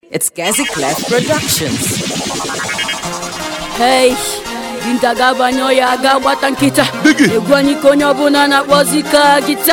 It's Gazi Clef Productions. Hey, dinta ga-abanye ya aga gbata nkịta egwu anyị ka onye ọbụla na-akpọzi ka gịta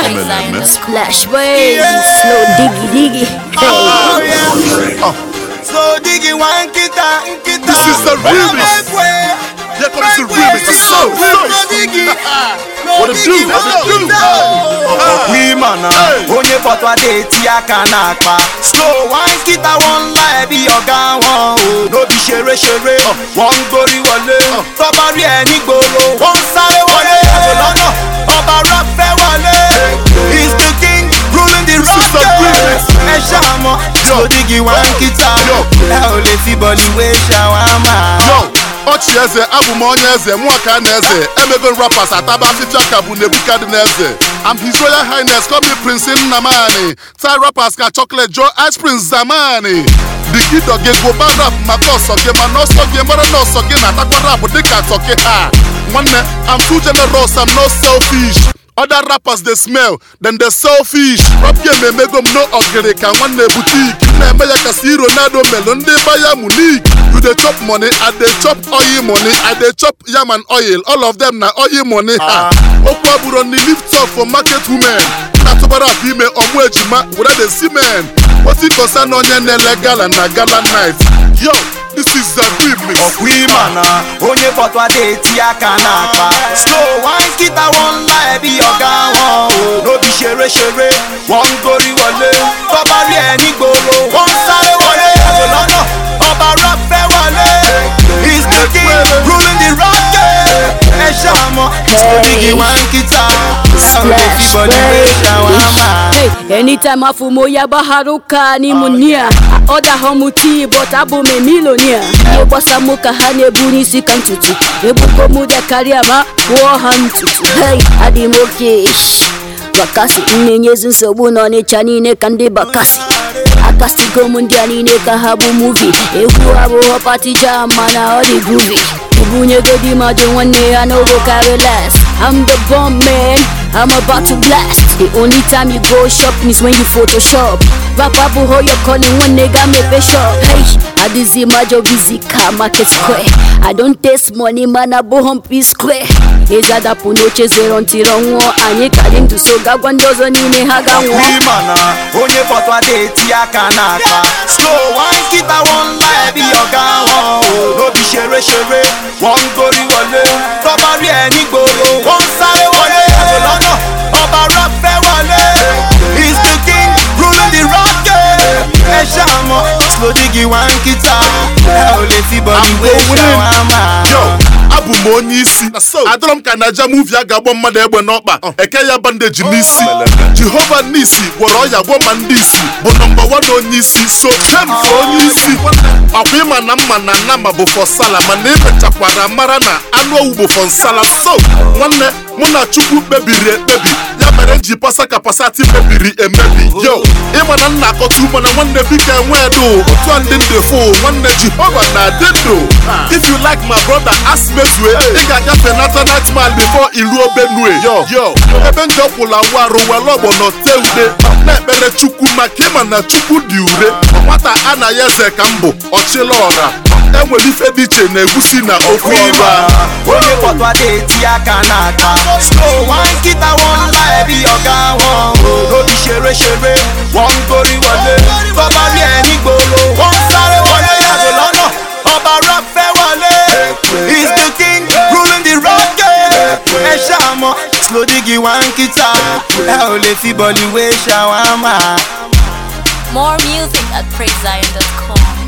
Splash boys, slow digi digi Oh, hey. yeah. So diggy one kita kita. This is the remix. Here comes the remix. The soul. No diggy. No What it do? diggy, What it no do? kita. Wimana, Hey. onye fọtọ adé tí a kà n'akpa. Slow one kita wọn ńlá ẹbí ọ̀gá wọn o. Lóbi ṣeré ṣeré, wọ́n ń gborí wọlé. Tọ́ba rí ẹ nígboro, wọ́n ń sáré wọlé. Ẹ̀rọ lọ́nà, ọba rap fẹ́ wọlé. He's the king, ruling the rock. is the remix. Ẹ ṣàmọ́, slow diggy one kita. Yo. Ẹ ò lè fi bọ̀lì wé ṣàwámà. Yo, ọchị eze abụ m onye eze mụọ ka na eze emego rappers ataba afịfịa ka bụ nebukadneze I'm his royal highness call me prince nnamani tie rappers ka chocolate joe ice prince zamani dikido gị gụba rap maka ọsọ gị mana ọsọ gị mara na ọsọ gị na-atakwa rap dịka tọki ha nwanne I'm too generous I'm no selfish Other rappers dey smell, then they selfish. Rap game emego m no ogiri ka nwanne butik. Na-eme ya ka si Ronaldo melu ndị Bayern Munich. You dey chop money, I dey chop oil money, I dey chop yam and oil. All of them na oil money. ha. Okwu abụrụ ni lift up for market women. Na-atụbara akpa ime ọmụ ejima were the semen. Otu kosa na onye na-ele gala na gala night. Yo, this is the remix. ọ̀pọ̀ ìmọ̀nà onye fọ̀tọ̀ adé tí a kà n'akpa. slow one kita wọn ńlá ẹbí ọ̀gá wọn o. lóbi ṣeré ṣeré wọ́n ń gorí wọlé. tọ́ba rí ẹ nígboro wọ́n ń sáré wọlé. ẹ̀rọ lọ́nà ọba rap fẹ́ wọlé. he's the king ruling the rock game. ẹ ṣàmọ́ onígi one kita. ẹ ò lè fi Splash bọ̀lì wé ṣàwámà. Hey, anytime afumo ya baharuka ni munia ọda họmuti but abụ m milonia ihe gbasa mụ ka ha na-ebu n'isi ka ntutu ebuko mụ dị karịa ma kpụọ ha ntutu hey, adị m oke bakasi na-enyezi nsogbu n'ọnịcha niile ka ndị bakasi akasigo m ndị a niile ka ha bụ muvi egwu abụghọ pati jam mana ọ dị groovy ebunyegodi mmadụ nwanne ya n'ogo karị las I'm the bomb man I'm about to blast The only time you go shop is when you photoshop Rap abụghọ your calling one nigga mepe shop Hey, adịzi majọ busy ka market square I don't taste money man abụghọ m p square ezi adapụ n'oche zero ntiri ọnwụọ anyị ka dị ndụ so gagwa ndị ọzọ niile ha ga nwụọ wimana onye fọtọ adé tí a kà n'akpa. slow one kita wọn ńlá ẹbí ọ̀gá wọn o. lóbi ṣeré ṣeré wọ́n ń gorí wọlé. tọ́ba rí ẹ nígboro wọ́n ń sáré wọlé. ẹ̀rọ lọ́nà ọba rap fẹ́ wọlé. he's the king ruling the rock game. ẹ ṣàmọ́ slow diggy one kita. ẹ ò lè fi bọ̀lì wé ṣàwámà. Yo, abụ m onye isi adọrọ m ka naija muvi a ga-agbọ mmadụ egbe n'ọkpa eke ya bandeji n'isi jehova n'isi gwọrọ ọya gwọ ma ndị isi bụ nọmba wan onye isi so jem ka onye isi ọkwa ịma na mma na nama bụ fọ sala mana emechakwara mara na anụ owu bụ fọ nsala so nwanne mụ na chukwu kpebiri ekpebi ya mere m ji pasa ka pasati mebiri emebi yo ịma na nna akọta mana nwanne biko enwe edo otu a ndị ndị fo nwanne jehova na-adị ndụ if you like my brother ask mezue ị ga-agafe nata nightmal before iruo benue yo yo ebe ndị ọkwụla warụ were ọgbọnọ tee ude na-ekpere chukwu maka ịma na chukwu dị ure nwata anaghị eze ka m bụ ọchịla ọra enwere ife dị iche na egusi na ofe ọra onye fọtọ adé tí a kà n'akpa. slow one kita wọn ńlá ẹbí ọ̀gá wọn o. lóbi ṣeré ṣeré wọ́n ń gorí wọlé. tọ́ba rí ẹ nígboro wọ́n ń sáré wọlé. ẹ̀rọ lọ́nà ọba rap fẹ́ wọlé. he's the king ruling the rock game. ẹ ṣàmọ́ slow diggy one kita. ẹ ò lè fi bọ̀lì wé ṣàwámà. More music at praisezion.com.